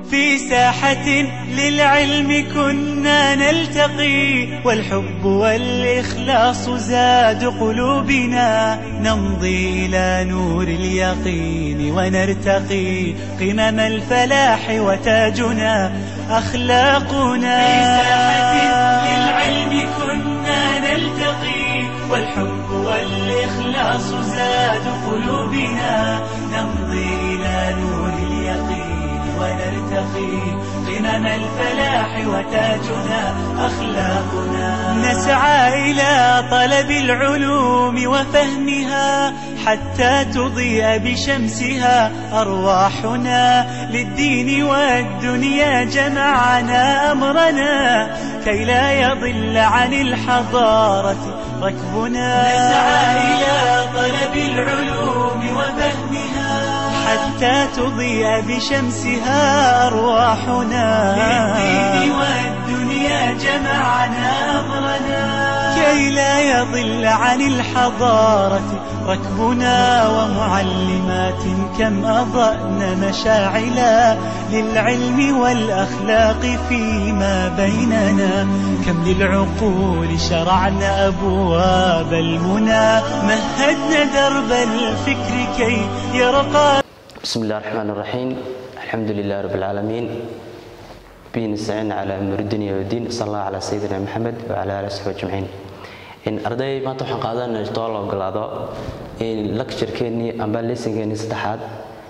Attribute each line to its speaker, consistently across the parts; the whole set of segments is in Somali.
Speaker 1: في ساحة للعلم كنا نلتقي والحب والإخلاص زاد قلوبنا نمضي إلى نور اليقين ونرتقي قمم الفلاح وتاجنا أخلاقنا في ساحة للعلم كنا نلتقي والحب والإخلاص زاد قلوبنا نمضي إلى نور اليقين ونرتقي قمم الفلاح وتاجنا أخلاقنا نسعى إلى طلب العلوم وفهمها حتى تضيء بشمسها أرواحنا للدين والدنيا جمعنا أمرنا كي لا يضل عن الحضارة ركبنا نسعى إلى طلب العلوم وفهمها حتى تضيء بشمسها أرواحنا للدين والدنيا جمعنا أمرنا كي لا يضل عن الحضارة ركبنا ومعلمات كم أضأن مشاعلا للعلم والأخلاق فيما بيننا كم للعقول شرعنا أبواب المنى مهدنا درب الفكر كي يرقى
Speaker 2: بسم الله الرحمن الرحيم الحمد لله رب العالمين به نستعين على أمور الدنيا والدين صلى الله على سيدنا محمد وعلى آله وصحبه أجمعين in arday maanta waxaan qaadanay too la ogolaado in lecturekeenii amba lessonkeenii saddexaad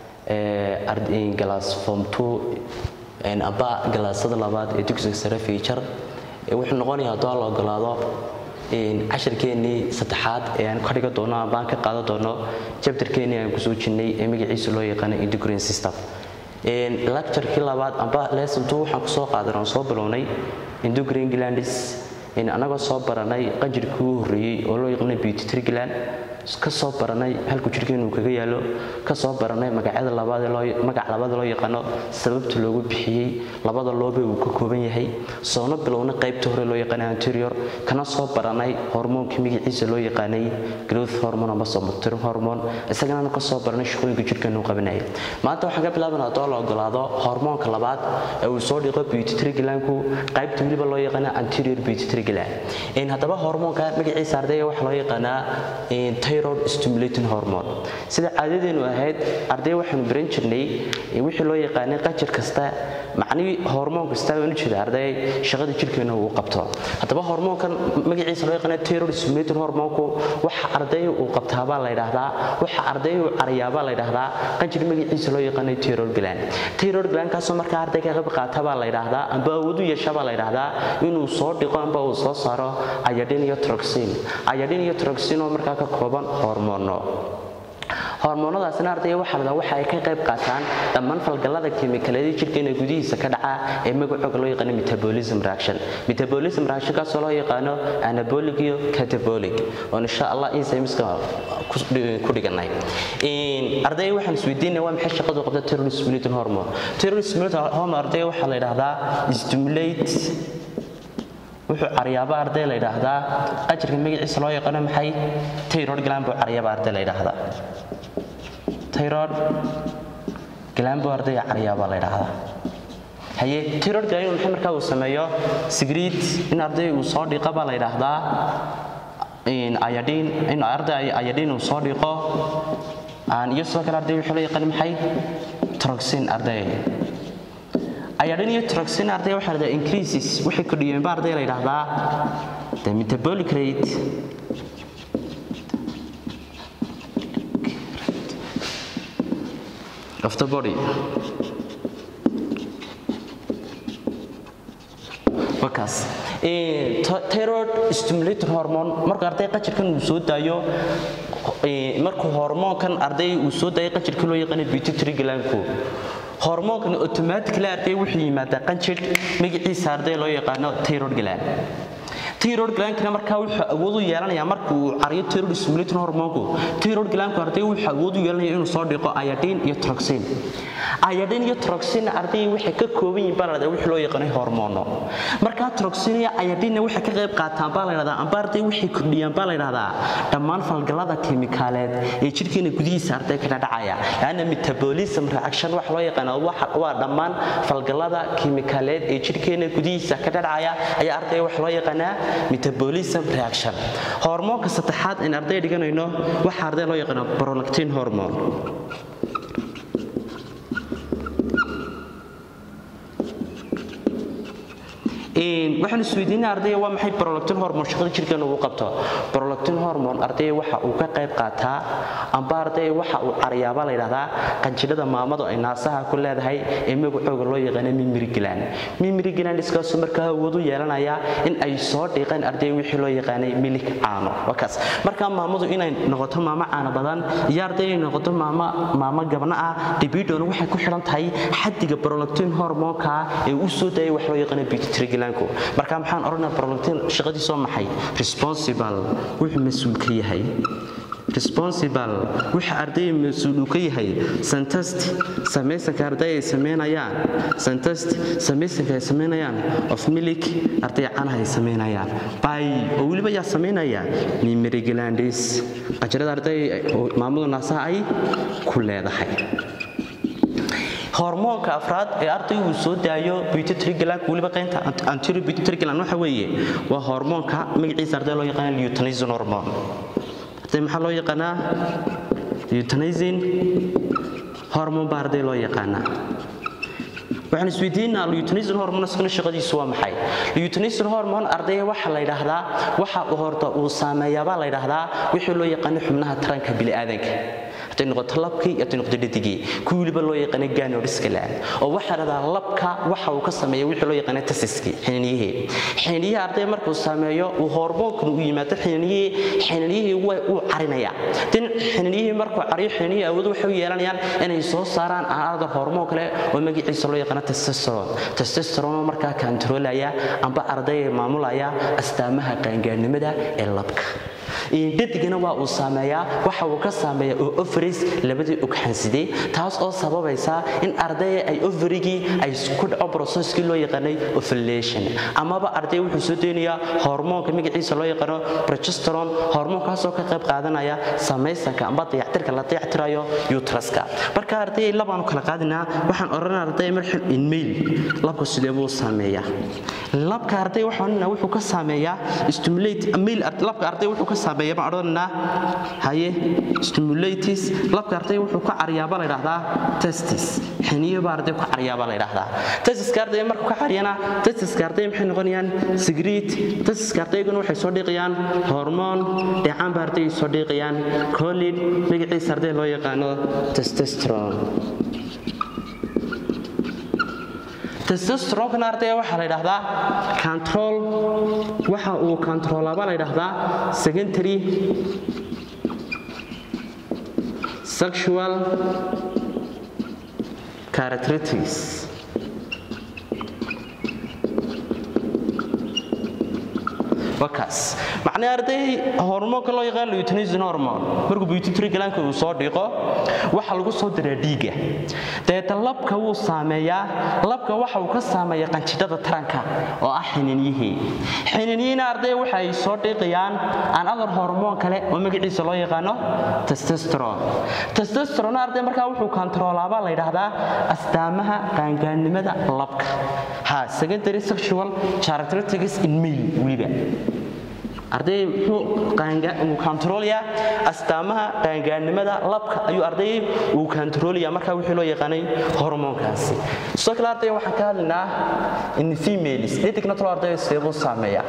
Speaker 2: ee galaas form two amba galaasada labaad ee dugsiga sare feature wuxuu noqonayaa too la ogolaado cashirkeenii saddexaad ee aan ka dhigan doono amba aan ka qaadan doono chapterkeenii aan kusoo jinnay ee magaciisa loo yaqaano endocrine system lecturekii labaad amba lesson two waxaan kusoo qaadan oon soo bilownay endocrine glandis annagoo soo baranay qanjirkii u horreeyey oo loo yaqaana beauty gland ka soo baranay halku jirka inuu kaga yaalo ka soo baranay magacyada labaadmagac labaad loo yaqaano sababta loogu bixiyey labada loobe uu ka kooban yahay soona bilowna qaybta hore loo yaqaana anterior kana soo baranay hormoonkii magaciisa loo yaqaanay growth hormone ama somatrin hormone isagana ka soo baranay shaqooyinka jirkeenu qabanaya maanta waxaan ka bilaabanaa haddoo la ogolaado hormoonka labaad ee uu soo dhiqo beauty glandku qaybta weliba loo yaqaana anterior beauty gland haddaba hormoonka magaciisa ardayga waxaa loo yaqaanaa tyrod stimulating hormone sida caadadeenu ahayd arday waxaanu baran jirnay wixii loo yaqaanay qajir kasta macnihii hormoon kasta baan u jeeda arday shaqada jirkeena uu qabto haddaba hormoonkan magaciisa loo yaqaanay tyrod stimulating hormoonku waxa arday uu qabtaabaa la yidhaahdaa waxa arday uu cariyaabaa la yidhaahdaa qajir magaciisa loo yaqaanay tyrod gland tyrod gland kaasoo markaa arday ka qayb qaatabaa la yidhaahdaa amba awood u yeeshabaa la yidhaahdaa inuu soo dhiqo amba uu soo saaro ayadhin iyo troxin ayadhin iyo troxin oo markaa ka kooban hormoono hormoonadaasina ardayga waxaa ladaa waxa ay ka qayb qaataan dhammaan falgallada kiimikaleedii jirkeena gudihiisa ka dhaca ee magacooga loo yaqaano metabolism reaction metabolism reactionkaasoo loo yaqaano anabolic iyo catabolic oon insha allah insaymiska ku dhiganay ardayga waxaan isweydiinaya waa maxay shaqadu qabta terrorist stimulating hormone terrorist stimulating hormone ardayga waxaa la yidhaahdaa stimulate wuxuu caryaaba arday la yidhaahdaa qajirka magaciisa loo yaqaano maxay tayrod gland buu caryaaba arday la yidhaahdaa tayrod gland buu ardayga caryaaba la yidhaahdaa haye tayrod gland inuu maxay markaa uu sameeyo sigriid in arday uu soo dhiqa baa la yidhaahdaa ayadhiin in arday ayadhiin uu soo dhiqo iyo sidoo kale arday wuxuu loo yaqaan maxay troxin arday ayadhin iyo troxin arday waxaa la increases waxay kordhiyeen ba arday la yidhaahdaa the metabolic rate of the body wakaas tyrod stimulator hormone marka arday qajirkan uu soo daayo markuu hormoonkan arday uu soo daayo qajirka loo yaqaana pituitary glandku hormoonkan automatically arday wuxuu yimaadaa qanjir magaciisa arday loo yaqaano tyrod gland thyroid glandkina markaa wuxuu awood u yeelanayaa marka uu cariyo thyroid stimulating hormonku thyroid glandku arday wuxuu awood u yeelanaya inuu soo dhiqo iodine iyo toxin iodine iyo toxin arday waxay ka kooban yihiin baa la wixii loo yaqaanay hormoono markaa toxin iyo iodine waxay ka qayb qaataan baa la yidhahdaa amba arday waxay kordhiyaan baa la yidhahdaa dhammaan falgallada kiimikaaleed ee jidhkeena gudihiisa arday ka dhacaya laana metabolism reaction waxa loo yaqaana waa dhammaan falgallada kiimikaaleed ee jidhkeena gudihiisa ka dhacaya ayaa arday waxa loo yaqaanaa metabolism reaction hormoonka saddexaad in arday dhiganayno waxa arday loo yaqaano prolactin hormone waxaan isweydiinaa ardayga waa maxay prolactin hormone shaqada jirkeena uu qabto prolactin hormone ardayga waxa uu ka qayb qaataa amba ardayga waxa uu cariyaaba la yidhahdaa qanjidhada maamadu ay naasaha ku leedahay ee magacooga loo yaqaano mimiri gland mimiri glandskaasu markaa awood u yeelanaya in ay soo dhiiqeen ardayga wixii loo yaqaanay milik caano wakaas markaa maamadu inay noqoto maamo caano badan iyo ardayga inay noqoto maamo maamo gabna ah dibidona waxay ku xidhan tahay xaddiga prolactin hormonka ee uu soo daayay wax loo yaqaano pituitary marka maxaan odhanaa prolactin shaqadiisoo maxay responsible wuxuu mas-uul ka yahay responsible waxa ardayga mas-uul uu ka yahay santast samaysanka arday ay samaynayaan santast samaysanka ay samaynayaan of milik arday canaha ay samaynayaan by oo weliba yaa samaynaya mimary glandis qajirada arday maamadu naasaha ay ku leedahay hormoonka afraad ee ardaygu uu soo daayo pituitary gland weliba qaynta anterior pituitary gland waxa weeye waa hormoonka magaciisa arday loo yaqaan luteinizing hormone arday maxaa loo yaqaanaa luteinizing hormone baa arday loo yaqaanaa waxaan isweydiinaa luteinizing hormone iskana shaqadiisu waa maxay luteinizing hormone ardayga waxa la yidhaahdaa waxa uu horta uu saameeyaabaa la yidhaahdaa wixii loo yaqaano xubnaha taranka bini'aadanka haday noqoto labkii haday noqoto dhadigii kuwii weliba loo yaqaana ganodiscaland oo waxaa dhahdaa labka waxa uu ka sameeya wixii loo yaqaana tasiskii xininyihii xininyihii arday markuu sameeyo uu hormoonkan uu yimaado xininyihii xininyihii wuu carinaya din xininyihii markuu cariyo xininyihii awood waxay u yeelanayaan inay soo saaraan aanada hormoon kale oo magaciisa loo yaqaano testosteron testosteron markaa kantaroolaya amba ardayga maamulaya astaamaha qaangaarnimada ee labka dhadigana waa uu saameeyaa waxa uu ka saameeya oo ovaries labadii ugxansidey taas oo sababaysa in ardaya ay ovarigii ay ku dhaco processkii loo yaqaanay ovulation amaba arday wuxuu soo deynayaa hormoonka magaciisa loo yaqaano progesterone hormoonkaasoo ka qayb qaadanaya samaysanka amba dayactirka la dayactirayo utraska marka arday labaanu kala qaadinaa waxaan odhanaa arday marxin inmail labka sidee buu saameeyaa labka arday waxaan wuxuu ka saameeyaa stimulate mail labka arday wuxuu ka saameeyaa baan odhananaa haye stimulatis labka arday wuxuu ka cariyaaba la yidhahdaa testis xiniyo baa arday ku cariyaaba la yidhahdaa testiska arday markuu ka cariyana testiska arday maxay noqonayaan sigriit testiska ardayguna waxay soo dhiiqayaan hormoon dheecaan baa arday soo dhiiqayaan colid magaciisa arday loo yaqaano testosterone testosteronkana ardayga waxaa la yidhaahdaa control waxa uu controlaaba la yidhaahdaa secondary sexual characteristics wakaas macnaa arday hormoonka loo yaqaan luteinizing hormone markuu pituitary glandka uu soo dhiqo waxa lagu soo diraa dhiigga deeta labka wuu saameeyaa labka waxa uu ka saameeya qanjidhada taranka oo ah xininyihii xininyihina arday waxa ay soo dhiiqayaan aan adar hormoon kale oo magaciisa loo yaqaano testosterone testosterone arday markaa wuxuu kontroolaabaa la yidhaahdaa astaamaha qaangaannimada labka ha secondary sexual characteristics in male weliba arday muxuu kontaroolayaa astaamaha qaangaarnimada labka ayuu arday uu kontaroolaya markaa wixii loo yaqaanay hormoonkaasi sidoo kale arday waxaan ka hadlaynaa in females dhadigna talo arday seebuu saameeya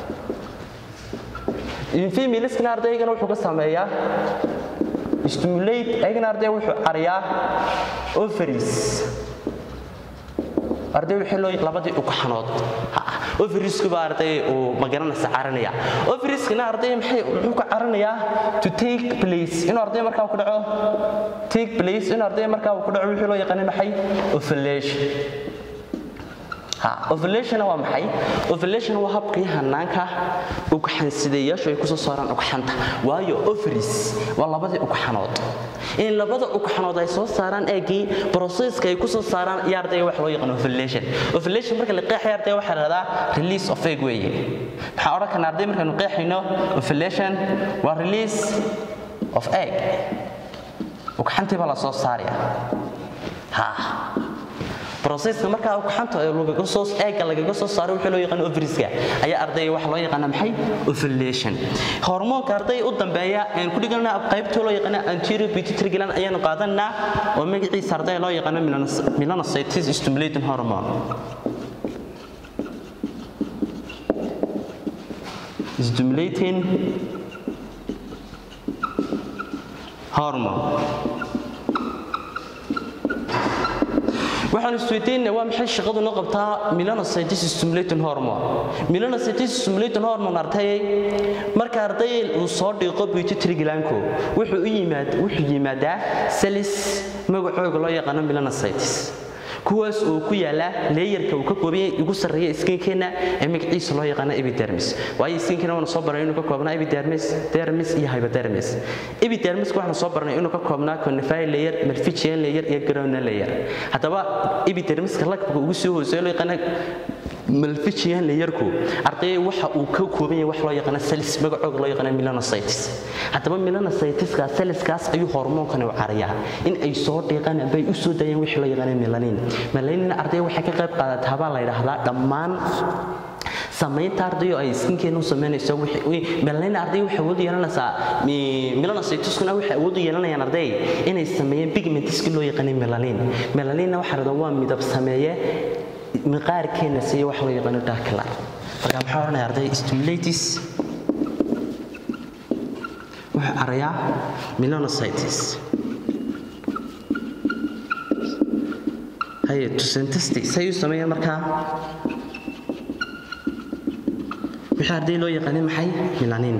Speaker 2: in femaleskana ardaygana wuxuu ka saameeyaa stimulate ayagana arday wuxuu cariyaa ovaries arday wixii loo labadii ugxanood overiesku baa arday uu magaranaysa caranaya overieskana arday maxay muxuu ka caranayaa to take place inuu arday markaa ku dhaco take place inuu arday markaa ku dhaco wixii loo yaqaanay maxay ovulation ovulation waa maxay ovulation waa habkii hanaanka ugxansidayaashu ay kusoo saaraan ugxanta waayo ovaries waa labadii ugxanood in labada ugxanood ay soo saaraan eegii processka ay kusoo saaraan iyo ardayga wax loo yaqaan ovulation ovulation marka la qeexayo ardayga waxaa la dhahdaa release of egg weeye maxaan odhan karnaa arday markaanu qeexayno ovulation waa release of egg ugxantii baa la soo saaraya ha processka markaa ugxanta lagaga soo eega lagaga soo saaray wixii loo yaqaan ovariska ayaa ardayga waxa loo yaqaana maxay ovulation hormoonka arday u dambeeya aan ku dhigana qaybta loo yaqaan anterior pituitary gland ayaanu qaadanaa oo magaciisa arday loo yaqaan melanocytes stimulating hormone stimulating hormone waxaan isweydiinay waa maxay shaqadu noo qabtaa melanocytes stimulating hormone melanocytes stimulating hormone artayay marka arday uu soo dhiiqo pituitary glandko wuxuu u yimaad wuxuu yimaadaa cells magacooga loo yaqaano melanocytes kuwaas oo ku yaala leeyarka uu ka kooban ugu sarreeya skinkeena ee magaciisa loo yaqaano epidermis waayo skinkeena waanu soo baranay inuu ka koobnaa epidermis dermis iyo hypodermis epidermiska waxaanu soo baranay inuu ka koobnaa conifer layer malphigian layer iyo groundal layer haddaba epidermiska lagabka ugu soo hooseeyo loo yaqaano malphigian layerku ardayga waxa uu ka kooban yahay wax loo yaqaano cells magacooga loo yaqaano melanocytes haddaba melanocyteska cellskaas ayuu hormoonkani u carayaa in ay soo dhiiqaan amba ay u soo daayaan wixii loo yaqaano melanin melanina ardayga waxay ka qayb qaadataa baa la yidhaahdaa dhammaan samaynta ardayo ay skinkeena u samaynayso melanina arday waxay awood u yeelanaysaa melanocyteskuna waxay awood u yeelanayaan arday inay sameeyeen pigmentiski loo yaqaanay melanin melanina waxaa la waa midab sameeye miqaarkeena siiya wax loo yaqaano darklar marka maxaa odhanaya arday stimulatis wuxuu arayaa melanocytes haye tusentesti say u sameeyaan markaa wixii arday loo yaqaanay maxay melanin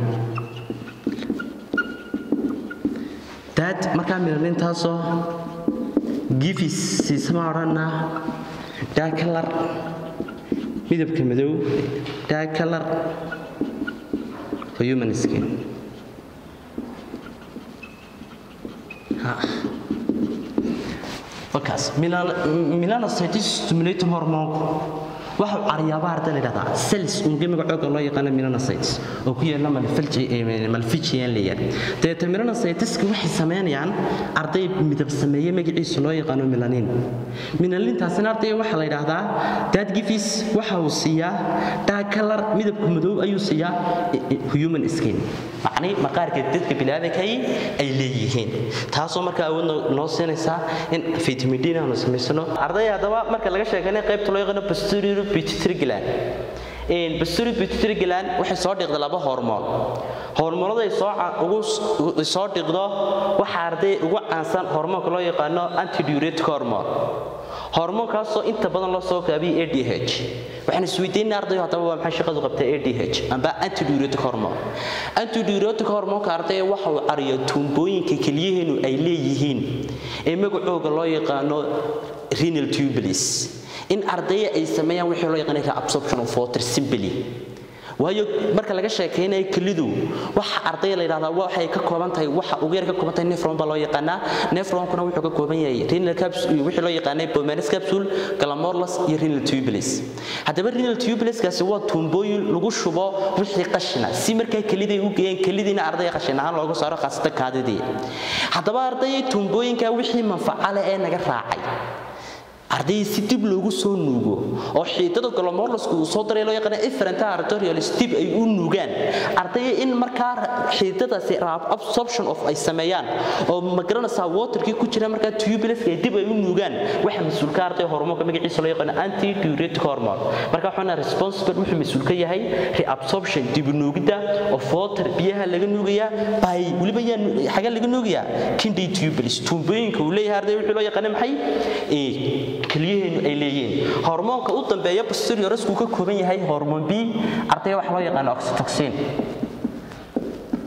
Speaker 2: daad markaa melanintaasoo gifis siisama odhanaa daakalar midabka madow daakalar for human skin markaas melanocytes stimulating hormoonku waxa uu caryaaba arday la yidhahdaa cells unge magacooga loo yaqaano melanocytes oo ku yaala malphigian layer dabeeta melanocyteska waxay samaynayaan arday midab sameeye magaciisa loo yaqaano melanin melanintaasina arday waxaa la yidhaahdaa dadgifis waxa uu siiyaa daakalar midabka madow ayuu siiyaa human skin macni maqaarka dadka biniaadankay ay leeyihiin taasoo markaa awood noo siinaysaa in vitamin d aanu samaysano arday haddaba marka laga sheeganay qaybta loo yaqaano posterior pituitary gland posterior pituitary gland waxay soo dhiqda laba hormoon hormoonada ay soo ugu soo dhiqdo waxa arday ugu caansan hormoonka loo yaqaano antidiuretic hormone hormoonkaasoo inta badan loo soo kaabiyay adh waxaan isweydiinay ardayo haddaba waa maxay shaqadu qabtaa adh amba antidiuretic hormone antidiuretic hormoonka ardaya waxa uu cariyo tuumbooyinka keliyaheenu ay leeyihiin ee magacooga loo yaqaano renal tubulis in ardaya ay sameeyaan wixii loo yaqaanay reabsorption of water simply waayo marka laga sheekaynayo kelidu waxa ardayda la yidhahdaa waxay ka kooban tahay waxa ugu yar ka kooban tahay nefron baa loo yaqaanaa nefronkuna wuxuu ka kooban yahay renal capsule wixii loo yaqaanay pulmonary capsule glamorulus iyo renal tubulis haddaba renal tubuliskaasi waa tuumbooyin lagu shubo wixii qashina si markaa keliday u geeyeen kelidiina ardayga qashin ahaan looga saaro khaasatan kaadidii haddaba ardayay tuumbooyinka wixii manfacale ee naga raacay arday si dib loogu soo nuugo oo xiidada glomorlusku uu soo daray loo yaqaan efferenta arterialis dib ay u nuugaan ardaya in markaa xiidadaasi absorption of ay sameeyaan oo magaranaysaa waterkii ku jira markaa tubuliska ay dib ay u nuugaan waxa mas-uulka arday hormoonka magaciisa loo yaqaan antidiuretic hormone marka waxaana responsible wuxuu mas-uul ka yahay reabsorption dib u nuugidda of water biyaha laga nuugayaa by weliba yaa xaga laga nuugayaa kidney tubulis tuumbooyinka uu leeyahay arday wuxuu loo yaqaan maxay keliyaheenu ay leeyihiin hormoonka u dambeeya posteriorasku ka kooban yahay hormon b ardaya waxa loo yaqaan oxytocin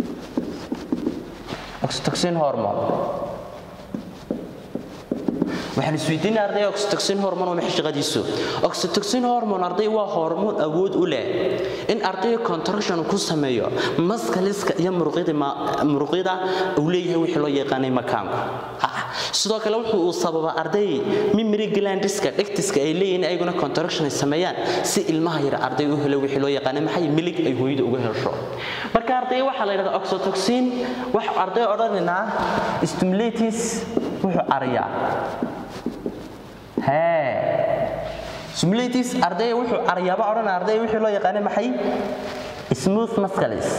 Speaker 2: oxytocin hormone waxaan isweydiinay arday oxytocin hormone waa maxay shaqadiisu oxytocin hormone arday waa hormoon awood u leh in ardayga contraction ku sameeyo maskaliska iyo muruqyada muruqyada uu leeyahay wixii loo yaqaanay makaanku sidoo kale wuxuu uu sababa arday memory glandiska dhegtiska ay leeyihiin ayaguna contraction ay sameeyaan si ilmaha yar arday u helo wixii loo yaqaanay maxay milig ay hooyada uga hesho marka arday waxaa la yidhahdaa oxytocin wax arday odhanaynaa stimulates wuxuu ariyaa hee stimulates arday wuxuu ariyaaba odhan arday wixii loo yaqaanay maxay smooth muscles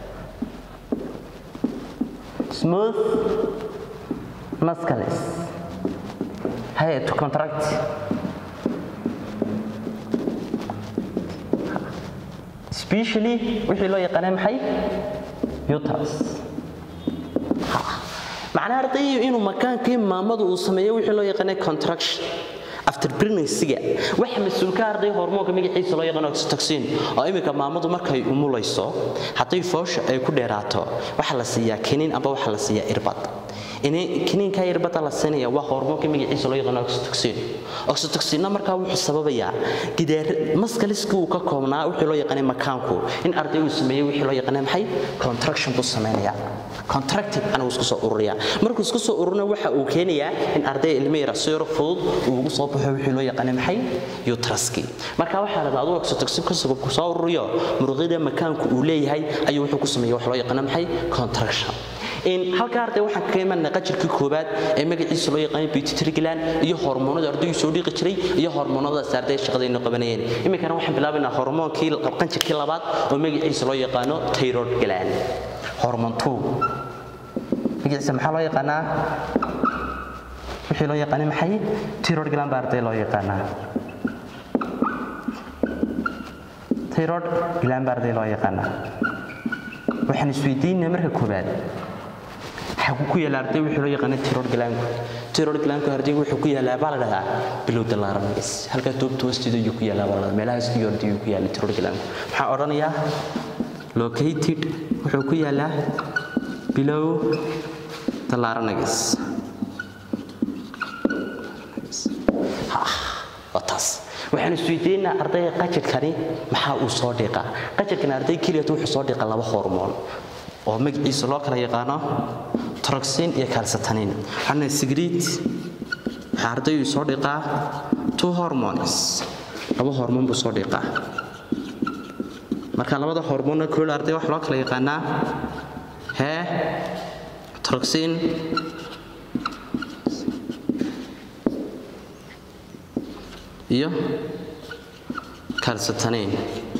Speaker 2: smooth muscles hey to contract especially wixii loo yaqaanay maxay uterus macnaha ardaygu inuu makaankii maamadu uu sameeyo wixii loo yaqaanay contraction after pregnancy-ga waxa mas-uulka arday hormoonka magaciisa loo yaqaan oxytocin oo iminka maamadu markay umulayso hadday foosha ay ku dheeraato waxaa la siiyaa kiniin amba waxaa la siiyaa irbad kiniinka irbada la siinaya waa hormoonka magaciisa loo yaqaan oxytocin oxytocinna markaa wuxuu sababayaa gidaar maskaliski uu ka koobnaa wixii loo yaqaanay makaanku in arday uu sameeyey wixii loo yaqaanay maxay contraction buu sameynaya contractive anigu isku soo ururiya markuu isku soo ururina waxa uu keenayaa in arday ilmo yar si yar fudud uu ugu soo baxo wixii loo yaqaanay maxay uteruski marka waxaa la dhahdaa oxytocin ka soo ururiyo muruqyada makaanku uu leeyahay ayuu wuxuu ku sameeyaa wax loo yaqaanay maxay contraction in halka arday waxaan kaga imanay qajirkii koobaad ee magaciisa loo yaqaanay pituitary gland iyo hormoonada ardaygu soo dhiqi jiray iyo hormoonadaas arday shaqadayna qabanayeen iminkana waxaan bilaabaynaa hormoonkii qanjirkii labaad oo magaciisa loo yaqaano thyroid gland hormone 2 magaciisa maxaa loo yaqaanaa wixii loo yaqaanay maxay thyroid gland baa arday loo yaqaanaa thyroid gland baa arday loo yaqaanaa waxaan isweydiinay marka koobaad xagu ku yaala arday wuxuu loo yaqaanay thyroid glandku thyroid glandku ardaygu wuxuu ku yaalaa baa la dhahdaa below the larynx halka toobta hoosteeda ayuu ku yaalaa baa la dhahdaa meelahaas iyo arday ku yaala thyroid glandku maxaa odhanayaa located wuxuu ku yaalaa below the larynx waa taas waxaan isweydiinaa ardayga qajirkani maxaa uu soo dhiqaa qajirkan arday keliyat wuxuu soo dhiqa laba hormoon oo magaciisa loo kala yaqaano troxin iyo calcitonin waxaana sigrid waxaa ardaygu soo dhiqaa two hormones laba hormoon buu soo dhiqaa marka labada hormoonna kool arday waxa loo kala yaqaanaa hee troxin iyo calcitonin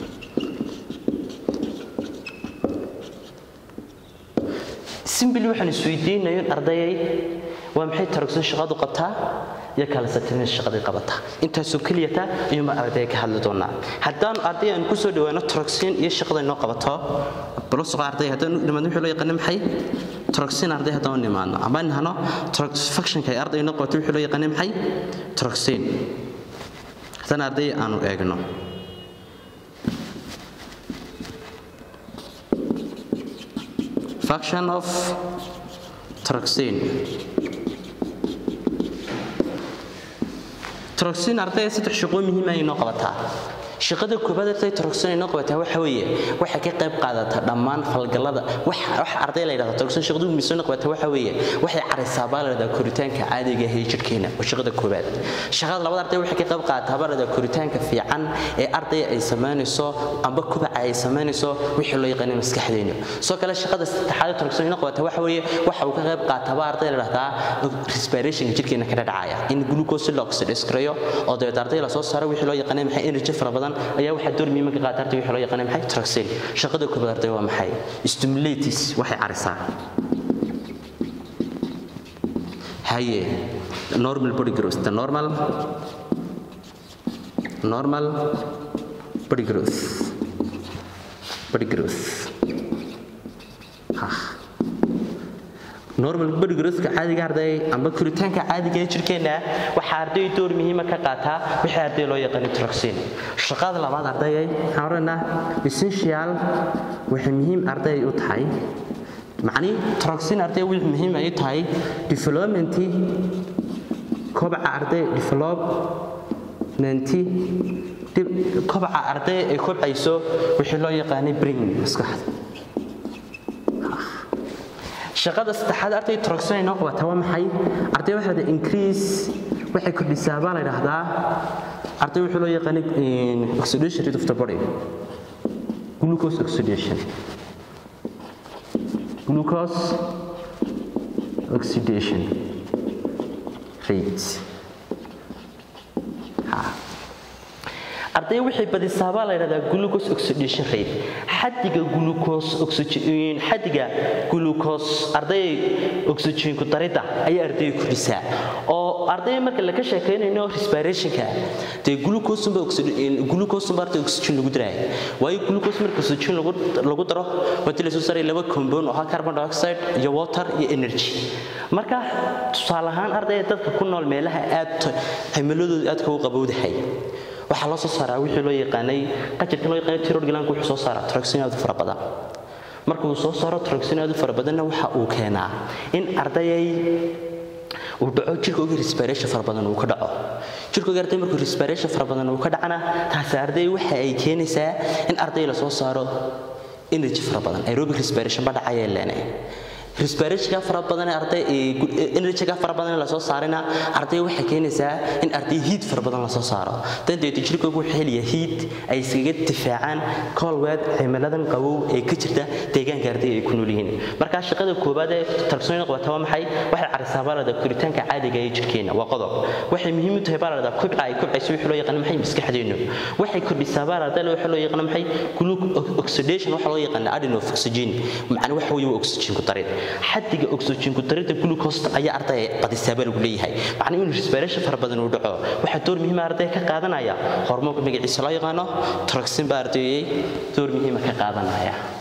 Speaker 2: simbili waxaan isweydiinayo in ardayay waa maxay tarogsan shaqadu qabtaa iyo calcitonin shaqadii qabataa intaasoo keliyata ayuuma ardayga ka hadli doonaa haddaanu arday aan kusoo dhawaano troxin iyo shaqada inoo qabato balosoqo arday haddaan nimaadno wixii loo yaqaano maxay troxin arday haddaan nimaadno ama nahno functionka ay arday inoo qabato wixii loo yaqaano maxay troxin haddaan arday aanu eegno function of troxin troxin ardayga saddex shaqoo muhiim ay noo qabataa shaqada koobaad arday troxin ay noo qabataa waxa weeye waxay ka qayb qaadataa dhammaan falgallada wax wax arday la yidhahdo troxin shaqadu muhiim noo qabataa waxa weeye waxay carisaa baa la yidhahdaa koritaanka caadiga ah ee jidhkeena waa shaqada koobaad shaqada labaad arday waxay ka qayb qaadataa baa la yidhahdaa koritaanka fiican ee arday ay samaynayso amba kubaca ay samaynayso wixii loo yaqaanay maskaxdeena soo kale shaqada saddexaad ee troxin noo qabataa waxa weeye waxa uu ka qayb qaataa baa arday la yidhahdaa respiration jidhkeena ka dhacaya in glucose la oxidize gareeyo oo dabeed arday la soo saaro wixii loo yaqaanay maxay energy fara badan ayaa waxaa door muhiima ka qaata arday wixii loo yaqaanay maxay troxin shaqada koobaad arday waa maxay stimulates waxay carisaa haye normal body growth the normal normal body growth body growth ha normal body growthka caadiga arday amba koritaanka caadiga ee jirkeena waxaa arday door muhiima ka qaataa wixii arday loo yaqaano troxin shaqada labaad ardayay waxaan odhanaa essential waxay muhiim arday u tahay macni troxin arday wixii muhiim ay tahay development kobaca arday development kobaca arday ay kobcayso wixii loo yaqaanay brain maskaxda shaqada saddexaad arday troxin inoo qabata waa maxay arday waxaa la increase waxay kordhisaa baa la yidhaahdaa arday wuxuu loo yaqaanay oxidation rate of the body glucose oxidation glucose oxidation rate arday waxay badisaa baa la yidhahdaa glucose oxidation rate xadiga glucose oxygen xadiga glucose arday oxygen ku darida ayaa arday kordhisaa oo arday marka la ka sheekeynayno respirationka dee glucose ba oxygen glucose ba arday oxygen lagu daraay waayo glucose marka oxygen lagu lagu daro waxa la soo saaray laba compound oo carbon dioxide iyo water iyo energy marka tusaale ahaan arday dadka ku nool meelaha aad cimiladoodu aad ka u qabowdahay waxaa loo soo saaraa wixii loo yaqaanay qajirka loo yaqaanay thyroid gland wuxuu soo saaraa troxin aad u fara badan marka uu soo saaro troxin aad u fara badanna waxa uu keenaa in ardayay uu dhaco jirkooga respiration fara badan uu ka dhaco jirkooga arday markuu respiration fara badan uu ka dhacana taasi arday waxa ay keenaysaa in arday la soo saaro energy fara badan aerobic respiration ba dhacaya leenay respirationka fara badan arday energyga fara badan la soo saarina arday waxay keenaysaa in arday heat fara badan la soo saaro danteedu jirkoogu wuxuu helayaa heat ay iskaga difaacaan cold cimiladan qabow ee ka jirta deegaanka arday ay ku nool yihiin marka shaqada koobaad ee talsoon qabata waa maxay waxay carisaa baalada koritaanka caadiga ee jirkeena waa qodob waxay muhiim u tahay baalada kobca ay kobcayso wixii loo yaqaan maxay maskaxdeenu waxay kordhisaa baalada wixii loo yaqaan maxay glucose oxidation waxa loo yaqaan adenine of oxygen macna waxa weeye oxygen ku darid xadiga oxygen ku darida glucose ayaa arday qadisaaba lagu leeyahay macnaa inuu respiration fara badan uu dhaco waxaa door muhiima arday ka qaadanaya hormoonka magaciisa loo yaqaano troxin baa ardayay door muhiima ka qaadanaya